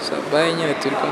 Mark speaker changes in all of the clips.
Speaker 1: Sabahiynya tylko.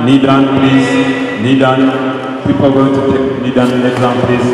Speaker 2: Nidan, Nidan, please. Nidan. People are going to take Nidan exam, please.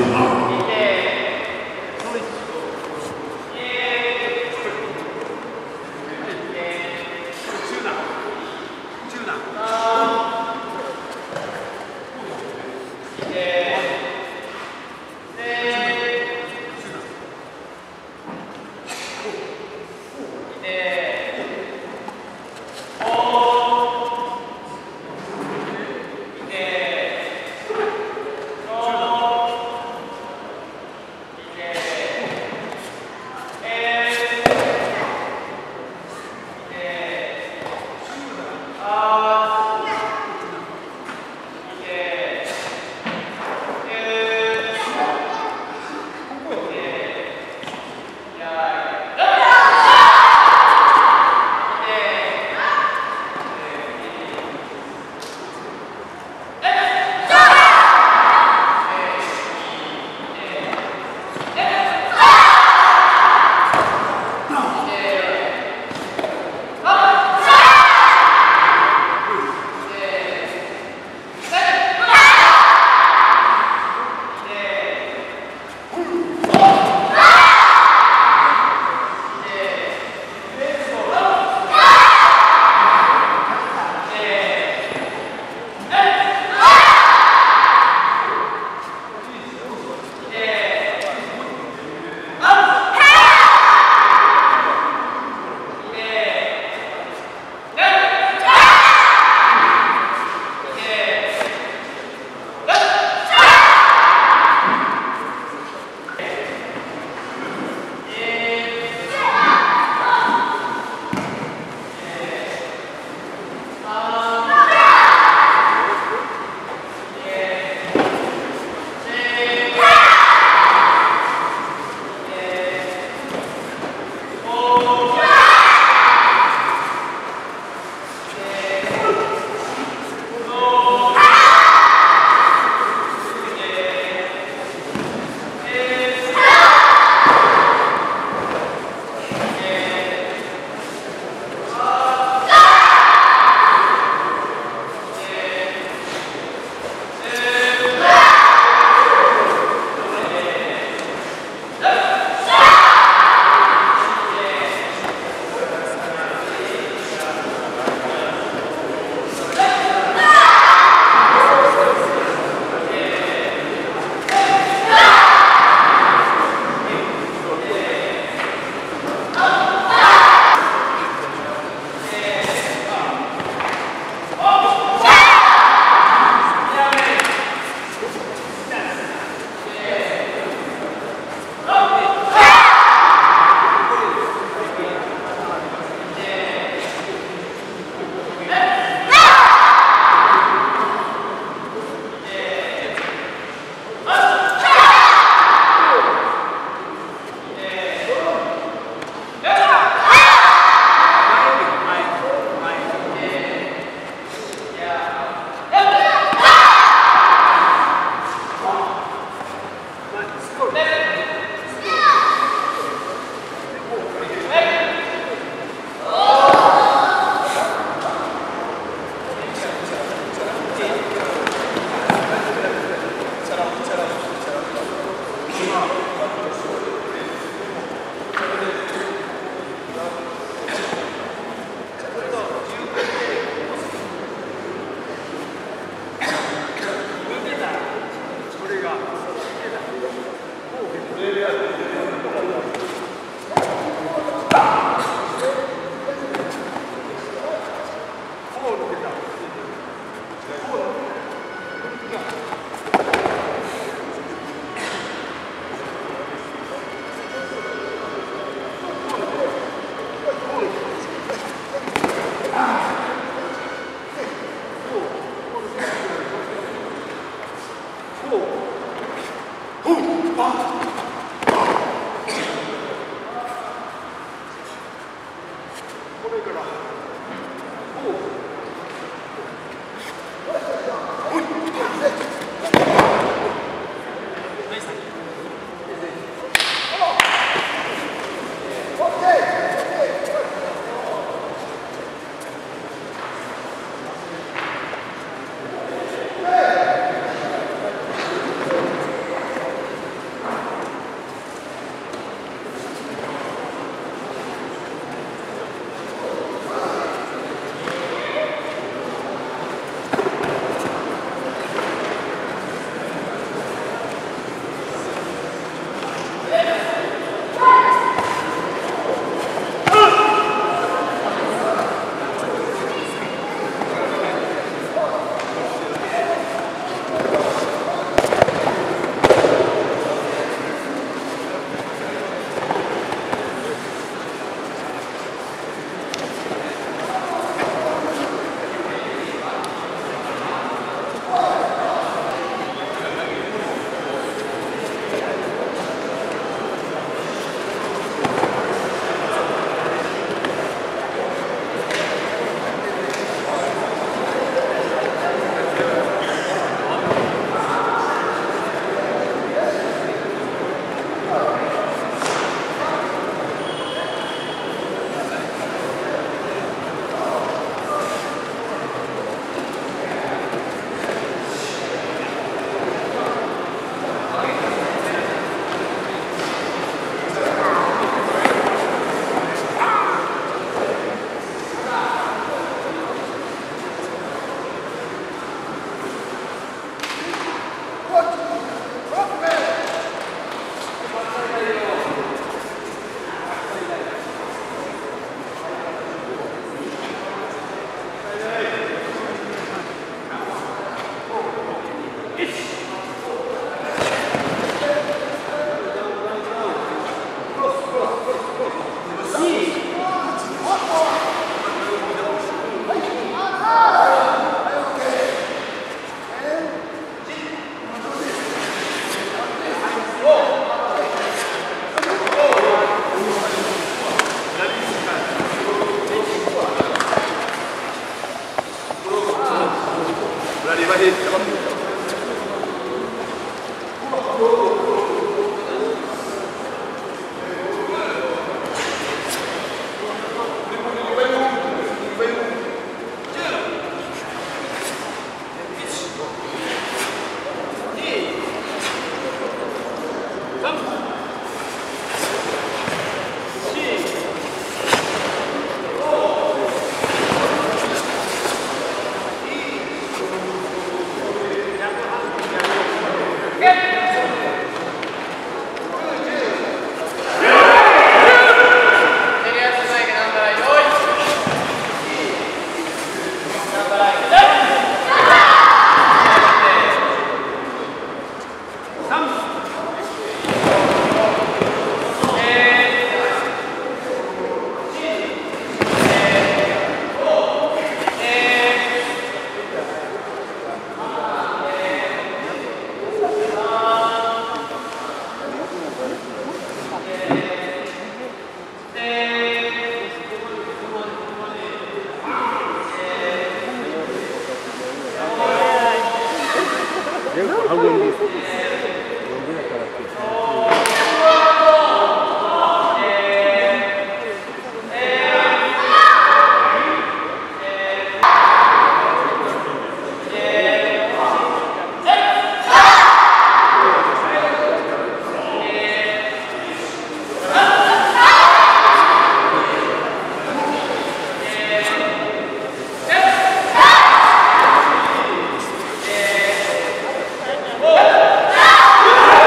Speaker 3: Oh!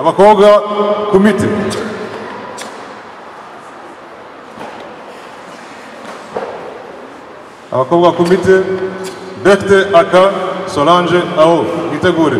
Speaker 2: abakobwa kumite abakobwa kumite defite aka solange aho mwitegure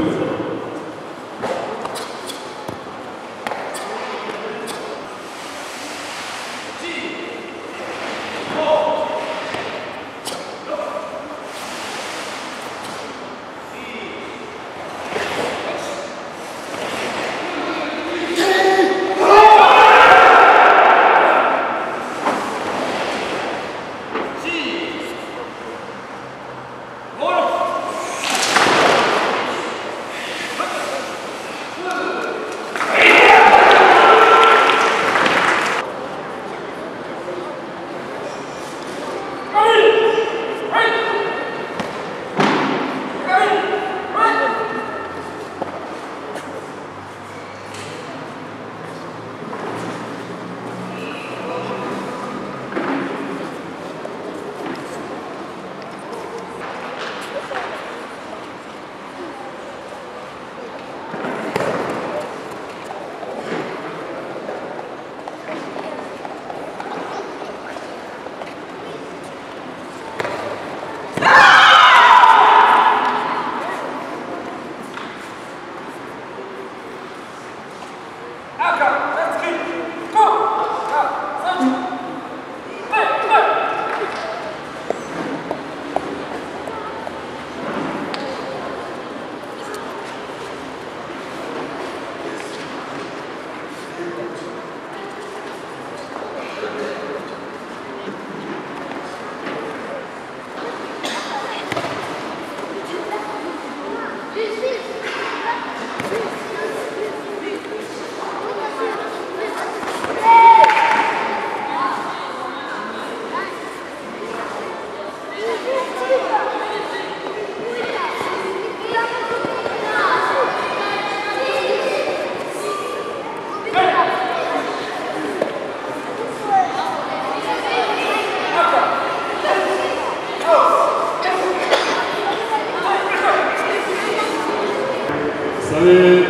Speaker 3: savez,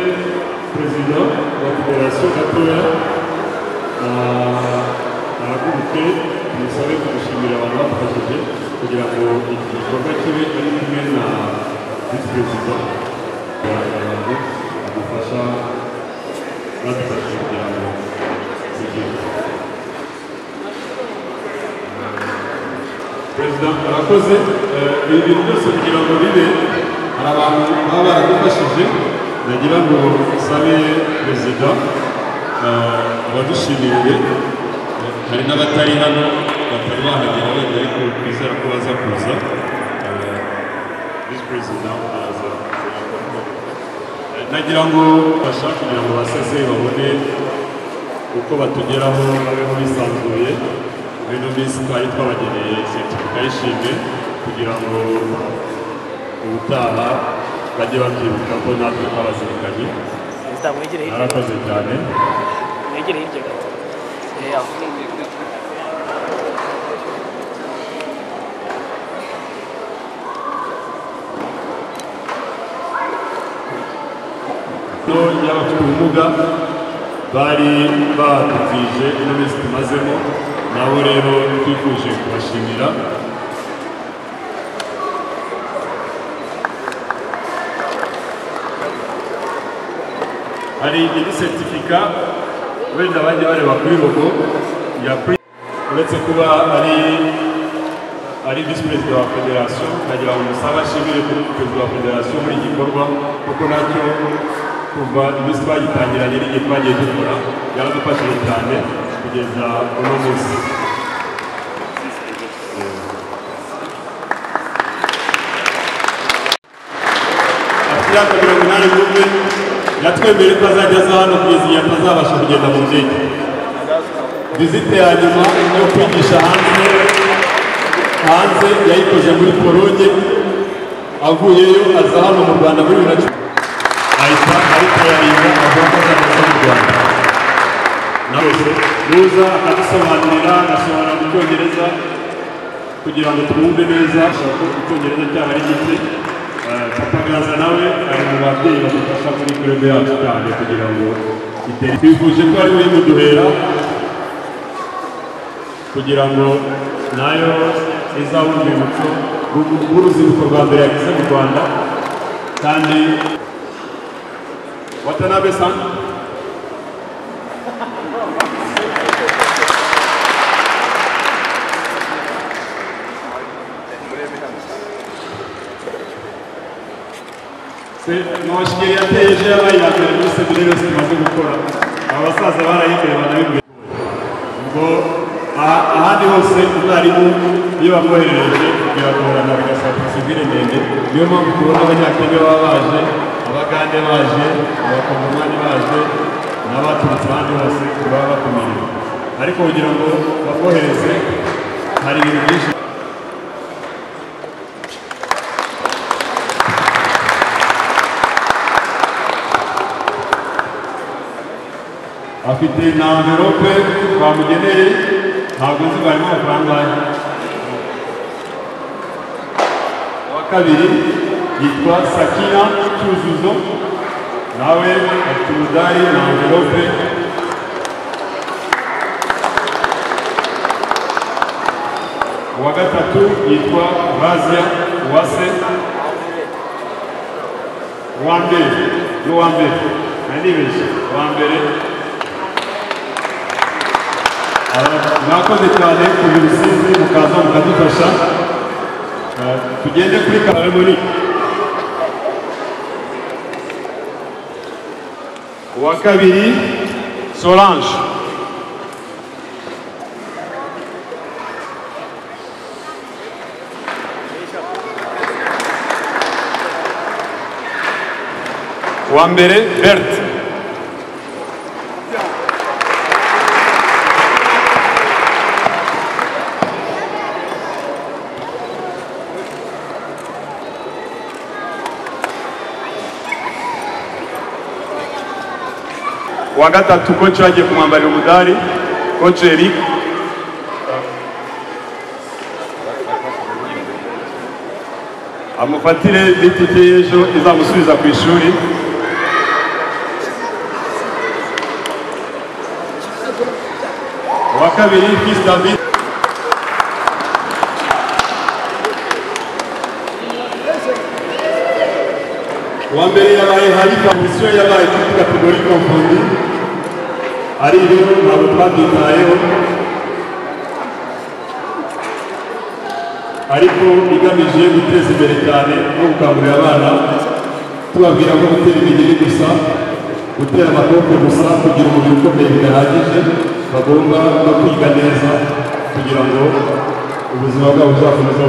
Speaker 3: président de la fédération d'Apoya, à à la comité, nous savons que nous sommes là pour protéger, c'est-à-dire qu'il faut mettre un humain à vice-président, à la gauche, à la façon, à la façon de la Président, arakoze eh, ibintu byose kugira ngo bibe hari abantu baba baradufashije nagira ngo nsabe perezida eh, abadushimire eh, hari n'abatari hano batari bahagera wenda ariko twizera ko baza kuza Eh, visi perezida araza Eh, nagira ngo bashaka kugira ngo baseze babone uko batugeraho babeho bisanzuye ibintu byiza polisi twari twabageneye seritifika y'ishimwe kugira ngo ubutaha bajye bakibuka ko natwe twabazirikanye
Speaker 4: perezida mwegere hirya
Speaker 3: narakoze cyane
Speaker 4: mwegere hirya gato Eh, aho.
Speaker 3: no y'abafite ubumuga bari badutije ino minsi tumazemo nabo rero twifuje kubashimira hari indi seritifika wenda bajya bareba kuri logo ya pri uretse kuba ari ari visi perezida wa federasiyo nkagira ngo musabe ashimire kuri perezida wa federasiyo muri iki gikorwa kuko nacyo kuva iminsi twagitangiranye n'igihe twagiye dukora yaradufashije cyane kugeza uno munsi afite imyaka mirongo inani n'umwe yatwemeye ko azajya aza hano kugeza igihe atazabasha kugenda mu ndege vizite ya nyuma yo kwigisha hanze hanze yayikoze muri pologne avuyeyo aza hano mu rwanda muri bibiri na cumi ahita aritayarinda avuga ko azageza mu rwanda na wese nuza akadusobanurira agasobanura mu cyongereza kugira ngo twumve neza ashaka ko icyongereza cyaho ari gike Eh, papa gaza nawe ari mu babyeyi badufasha muri kurego yacu cyane kugira ngo itere twifuje ko ari we muduhera kugira ngo nayo izabona urwibutso rw'u- rw'urubyiruko rwa mbere yagize mu rwanda kandi watanabe san mwashiye yateye ejo yabaye iya mbere muri seminari tumaze gukora aba basaza barayimeye banabibwira ngo aha- ahandi hose umwarimu iyo bamwoherereje biragorana bigasaba porosidire ndende niyo mpamvu tubona abanyakenya baba baje abagande baje abakongomani baje n'abaturutse ahandi hose baba bakomeye ariko kugira ngo bamwohereze hari ibintu byinshi afite na amverope bamugeneye ntabwo nzi barimo amafaranga ayo uwa kabiri yitwa sakina cyuzuzo nawe afite umudari na amverope uwa gatatu yitwa razia uwase uwa mbere n'uwa mbere nanibeshye uwa mbere mwakoze cyane kugira urusizi mukaza mukadufasha Eh, tugende kuri karamori uwa kabiri solange uwa mbere berthe uwa gatatu koci bagiye kumwambarira umudari koci eric amufatire n'itike y'ejo izamusubiza ku ishuri uwa kabiri fils david uwa mbere yabaye hari komisiyo yabaye kuri kategori komfundi ari yo ntabwo twabyitayeho ariko igamije guteza imbere cyane no gukangurira abana tubabwira ko gutera imigeri gusa gutera amaboko gusa kugira umubiri ukomeye bidahagije bagomba no kwiga neza kugira ngo ubuzima bwabo buzakomeze